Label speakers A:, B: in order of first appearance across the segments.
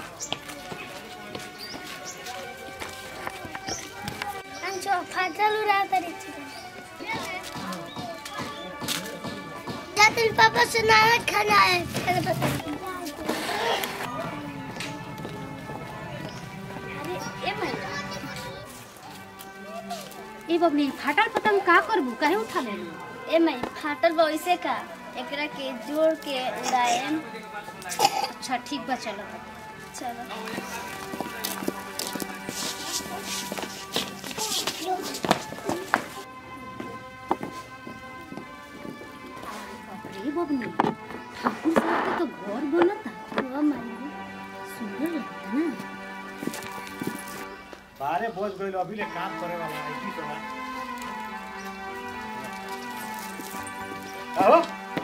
A: अंचो फाटल उड़ा तरी जा तेरे पापा से नाना खाना है तेरे पापा अरे ए मैं
B: ए बबली फाटल पतंग का करबू काहे उठा लेलू
A: ए मैं फाटल वैसे का एकरा के जोड़ के उड़ाएम
B: अच्छा ठीक बा चलो
A: चलो
B: अरे बबली ठाकुर साहब के तो घर बनता
A: वो मैं
B: सुंदर लगता ना
C: बारे बोझ गइल अभी ले काम करे वाला है की करवा आओ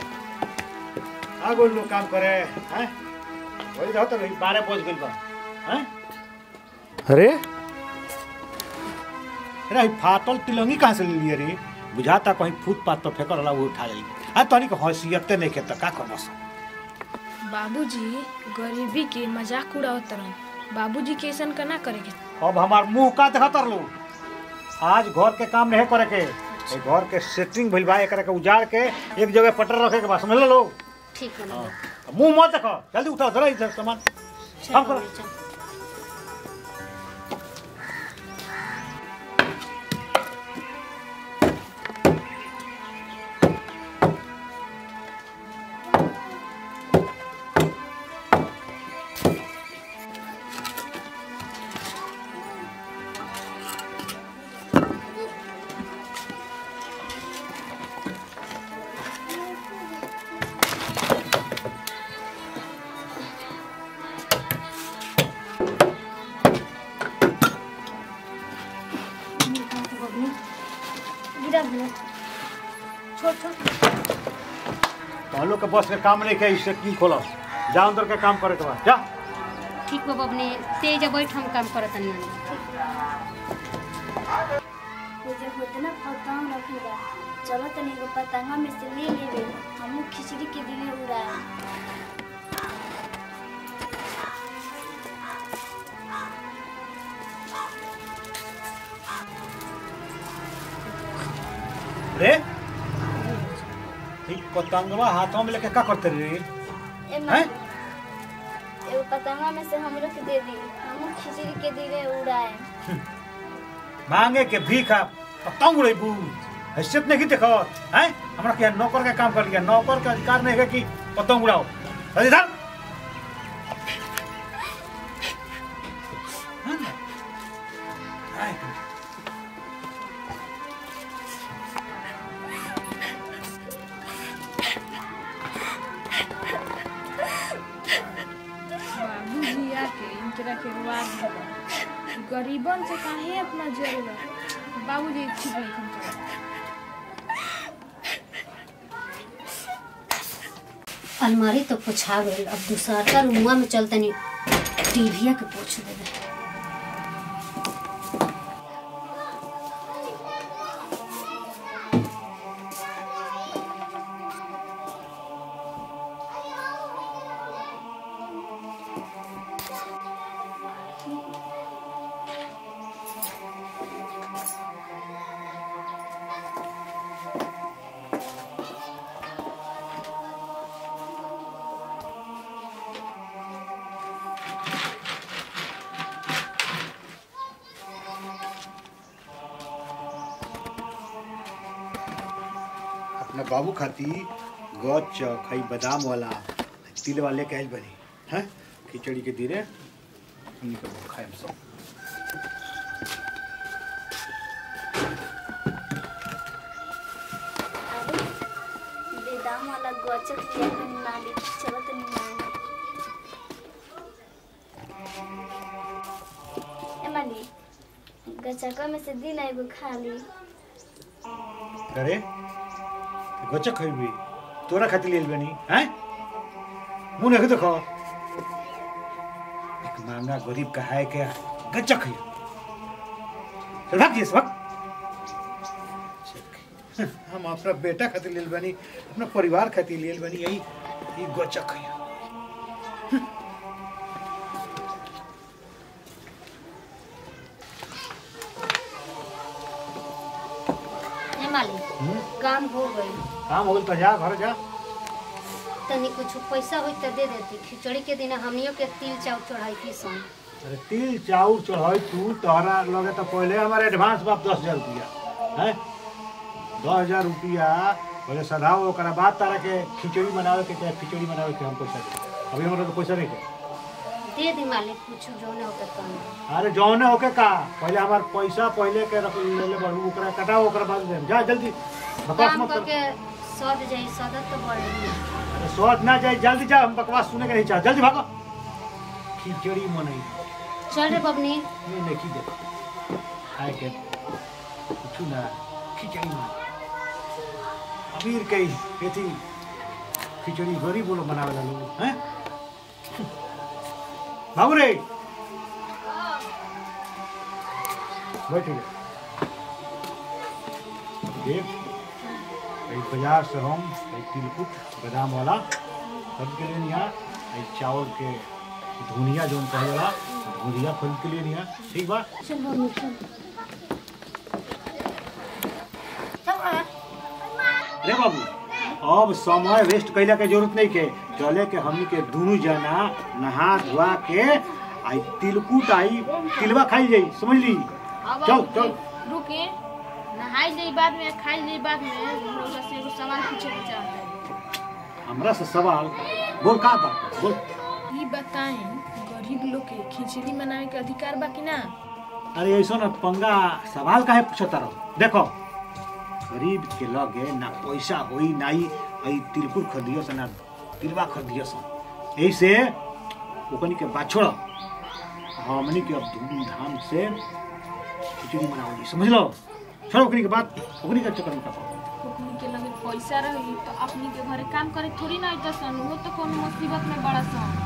C: आ गइल लोग काम करे हैं वही रहो तो नहीं बारे बोझ गइल बा हैं अरे अरे ई फाटल तिलंगी कहाँ से ले लिए रे बुझाता कहीं फुटपाथ पर फेंकल वाला वो उठा ले आ तनी के हैसियते नहीं खेत का करबस
D: बाबूजी गरीबी के मजाक उड़ावत तरन बाबूजी के ऐसन का ना करे के
C: अब हमार मुंह का देखत लो आज घर के काम नहीं करे के ए घर के सेटिंग भइल बा एकरा के उजाड़ के एक जगह पटर रखे के बा समझ लो
B: ठीक है ना
C: मुंह मत देखो जल्दी उठाओ धरो इधर सामान काम करो
A: गिरा भले छोड़ छोड़
C: तो हम लोग के बस के काम नहीं के इससे की खोलो जा अंदर के काम करे के बा जा
B: ठीक बा बबली तेज बैठ हम काम करत नहीं
A: ये जो होते ना पतंग रखेगा चलो तनी एगो पतंगा में से ले लेबे हमू खिचड़ी के दिने उड़ाए
C: रे ठीक पतंगवा हाथों में लेके का करते रे
A: ए
C: हैं
A: माँ एगो पतंगा में से हमरो के दे दी हमू खिचड़ी के दिने उड़ाए
C: मांगे के भीखा पतंग उड़ेबू हैसियत नहीं देखो हैं हमरा के नौकर के काम कर लिया नौकर के अधिकार नहीं है कि पतंग उड़ाओ अरे इधर हाँ ना? आए।
D: बाबूजी आके इनकरा के रुआ दिया गरीबन से काहे अपना जरूरत बाबूजी ठीक नहीं करते
B: अलमारी तो पोछा गई अब दूसरा रूमा में चलते नहीं टीविया के पोछ देवे
C: अपना बाबू खाती गच खई बादाम वाला तिल वाले कहल बनी हैं खिचड़ी के धीरे हमनी के खाए सब
A: अरे बेदाम वाला गोचक किया के मालिक चलो तनी मांगे ए मालिक गचका में से दिन एगो खा ली
C: अरे गच खइबी तोरा खातिर लेल बनी हैं मुंह नहीं देखो एक मांगा गरीब का है क्या गच खइया चल भाग जिस भाग हम अपना बेटा खातिर लेल बनी अपना परिवार खातिर लेल बनी यही ये गच खइया
B: काम हो गई
C: काम हो गइल तो जा घर जा
B: तनी कुछ पैसा होई त दे देती खिचड़ी के दिन हमनियो के तिल चाउ चढ़ाई की सन
C: अरे तिल चाउर चढ़ाई तू तोहरा लगे तो पहले हमारे एडवांस बाप दस हजार रुपया है दस हजार रुपया पहले सधाओ ओकरा बाद तारा के खिचड़ी बनावे के चाहे खिचड़ी बनावे के हम पैसा दे अभी हमारा तो पैसा नहीं है
B: दे दी मालिक कुछ जो ने होकर काम
C: अरे जौने होके का पहले हमार पैसा पहले के रख ले ले बड़ू ओकरा कटाओ ओकरा बाद दे जा जल्दी बकवास
B: काम
C: मत कर
B: करके सद जाई सदत तो बढ़
C: अरे स्वाद ना जाए जल्दी जा हम बकवास सुने के नहीं चाह जल्दी भागो खिचड़ी मनई
B: चल रे बबनी
C: ये नहीं दे खाए के कुछ ना खिचड़ी मन अमीर कई खेती खिचड़ी गरीब लोग बनावे ला लोग हैं बाबू रे बैठ देख एक बाजार से हम एक तिलकुट बादाम वाला खरीद के लिए यहाँ एक चावल के धुनिया जो कहे वाला धुनिया खरीद के लिए यहाँ ठीक बा
B: चल बबनी चल
C: रे बाबू अब समय वेस्ट कैला के जरूरत नहीं के चले के हमनी के दोनों जना नहा धोआ के आई तिलकुट आई तिलवा खाई जाई समझ ली
D: अब
C: चल,
D: आप
C: चल।
D: रुके नहाई जाई बाद में खाई जाई बाद में रउआ से एगो सवाल पूछे के चाहता है
C: हमरा से सवाल बोल का बात बोल
D: ई बताएं गरीब लोग के खिचड़ी बनावे के अधिकार बा कि ना
C: अरे ऐसा ना पंगा सवाल काहे पूछता रहो देखो गरीब के लगे ना पैसा होई नाई आई तिलकुट खरीदियो से ना तिलवा खरीदियो से ऐसे ओकनी के बात छोड़ हमनी के अब धूमधाम से खिचड़ी मनाओगी समझ लो छोड़ो ओकनी के बात ओकनी के चक्कर में पड़ो
D: ओकनी के लगे पैसा रही तो अपनी के घरे काम करे थोड़ी ना अइता सन वो तो कोनो मुसीबत में बड़ा सन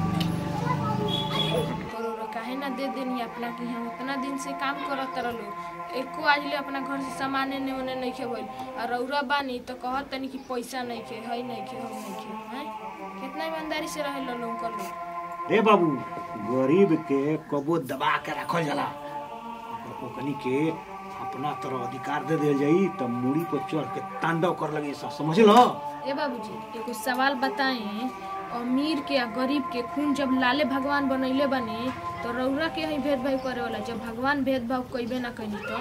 D: पर ओरा काहे ना दे देनी अपना कि हम उतना दिन से काम करत रहलो एको आज ले अपना घर से सामाने ने ओने नहीं खे भइल और रौरा बानी तो कहत तनी कि पैसा नहीं खे हई नहीं खे हम नहीं खे हैं कितना ईमानदारी से रहे लो लोग कर लो
C: रे बाबू गरीब के कबो दबा के रखल जाला ओकनी के अपना तरह अधिकार दे दिया जाई तो मूड़ी पर चढ़ के तांडव कर लगे सब समझ लो
D: ए बाबूजी एगो सवाल बताएं अमीर के आ गरीब के खून जब लाले भगवान बनैले बनी तो रौरा के ही भेदभाव करे वाला जब भगवान भेदभाव कइबे ना कइनी तो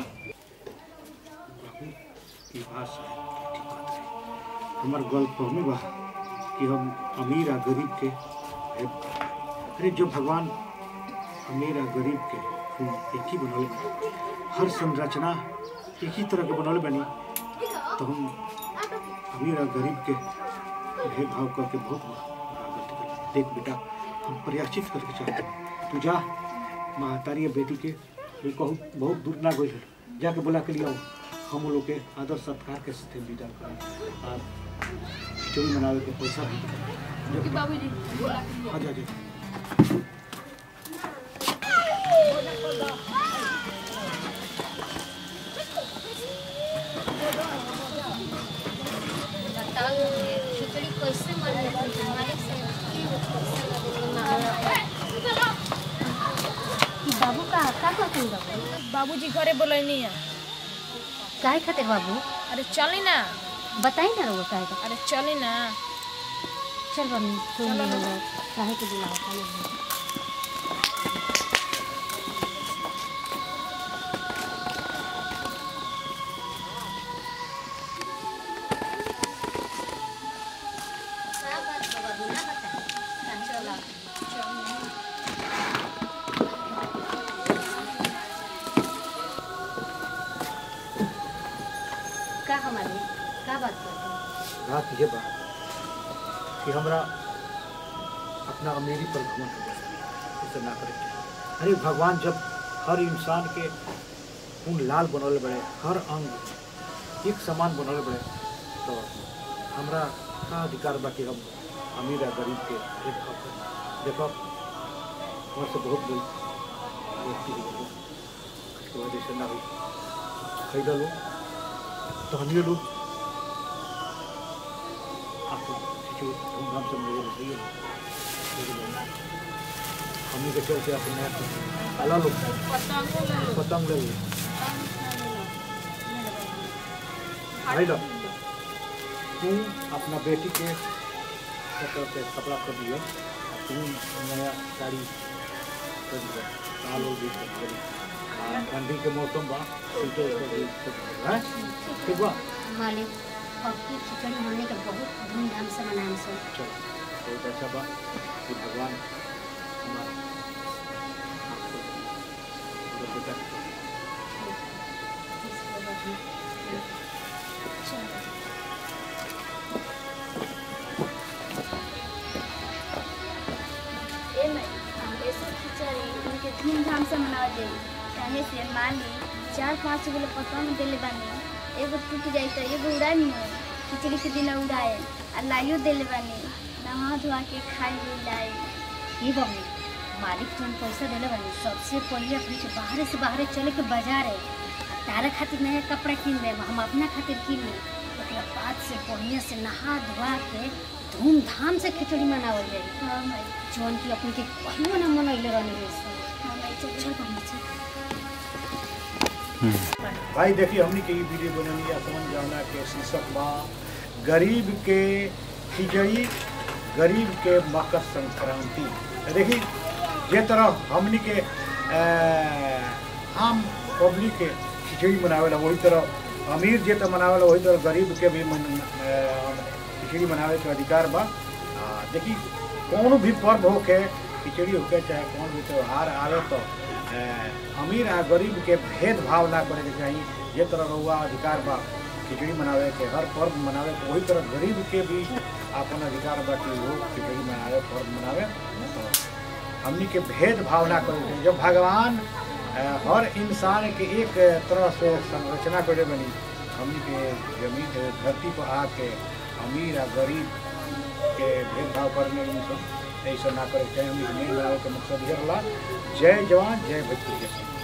C: ई बात है, ठीक बात है। हमर गलत फहमी बा कि हम अमीर आ गरीब के अरे जो भगवान अमीर आ गरीब के खून एक ही बनौले बा। हर संरचना एक ही तरह के बनौले बनी तो हम अमीर आ गरीब के भेदभाव करके बहुत बड़ा गलती कर देख बेटा हम प्रयाचित करके चाहते हैं तू जा महतारी बेटी के ये कहूँ बहुत दूर ना गई जाके बुला के लिए आओ हम लोग के आदर सत्कार के साथ विदा करें और खिचड़ी मनावे के पैसा भी
D: कि बाबूजी बोला कि
C: आ जा जा
B: बताओ ये खिचड़ी कैसे बने मालिक से की पैसा लगे ई बाबू का का करते बाबू
D: बाबूजी घरे बोलैनी है
B: काहे खातिर बाबू
D: अरे चली ना
B: बताई ना रहो काहे खातिर
D: अरे चली ना
B: चल बनी तू
D: चलो,
B: ले
D: चलो।
B: लो काहे के बुलाओ काहे का बात बा बाबू ना बता चला का हमारे का बात करते
C: बात ये बात कि हमरा अपना अमीरी पर घमंड हो गया इसे ना करे अरे भगवान जब हर इंसान के खून लाल बनौले बड़े हर अंग एक समान बनौले बड़े तो हमरा का अधिकार बा कि हम अमीर आ गरीब के भेदभाव करें देखो हमारे से बहुत बड़ी व्यक्ति हो गई उसके वजह से ना हुई खरीद लो तो हम ये लोग आपको खिचड़ी धूमधाम से मेरे लिए चाहिए हमने के चलते अपने नया कुछ अला लो
D: पतंगो ले लो
C: पतंग ले लो भाई लो तू अपना बेटी के कपड़ा पे कपड़ा कर दियो और तू नया साड़ी कर दियो साल हो गई सब करी आ, ठंडी के मौसम बा स्वेटर उटर भी सब हैं ठीक बा
B: मालिक अब की खिचड़ी हमने के बहुत धूमधाम से मनाएम से
C: चलो बहुत अच्छा बा कि भगवान हमारा आपको पूरा बेटा
A: ए मैं ऐसे खिचड़ी उनके धूमधाम से मनावल जाई काहे से मान ली चार पाँच गो पसंद देले बानी एगो टूट जाई तो एगो उड़ा नहीं खिचड़ी के दिन उड़ाए आ लाइयो देले बानी नहा धोआ के खाई ले लाई
B: ये बबली मालिक जौन पैसा देले बानी सबसे पहले अपने के बाहरे से बाहरे चले के बाजार है तारा खातिर नया कपड़ा किन ले हम अपना खातिर किन ले ओकरा बाद से बढ़िया से नहा धोआ के धूमधाम से खिचड़ी मनावल जाई
A: हाँ मैं
B: जौन की अपने के कहियो ना मनैले रहने रे से
A: हाँ मैं चल चल बनी चल
C: भाई देखिए हमने के ई वीडियो बननी या समझ जाना के शीर्षक बा गरीब के खिचड़ी गरीब के मकर संक्रांति देखी जे तरह हमनी के अ, आम पब्लिक के खिचड़ी मनावेला वही तरह अमीर जे तरह मनावेला वही तरह गरीब के भी मन, अ, खिचड़ी मनावे के अधिकार बा आ, देखी कौन भी पर्व होके खिचड़ी होके चाहे कौन भी त्यौहार आवे तो अ, अमीर आ गरीब के भेदभाव ना करे के चाही जे तरह रहुआ अधिकार बा खिचड़ी मनावे के हर पर्व मनावे के वही तरह गरीब के भी अपन अधिकार बा कि वो खिचड़ी मनावे पर्व मनावे तो हमनी के भेदभाव ना करे के जब भगवान अ, हर इंसान के एक तरह से संरचना करे बनी हमनी के जमीन धरती पर आके अमीर आ गरीब के भेदभाव करने इन सब ऐसा ना करे के चाही हमनी के मेन बनावे के मकसद ये रहा जय जवान जय भोजपुरी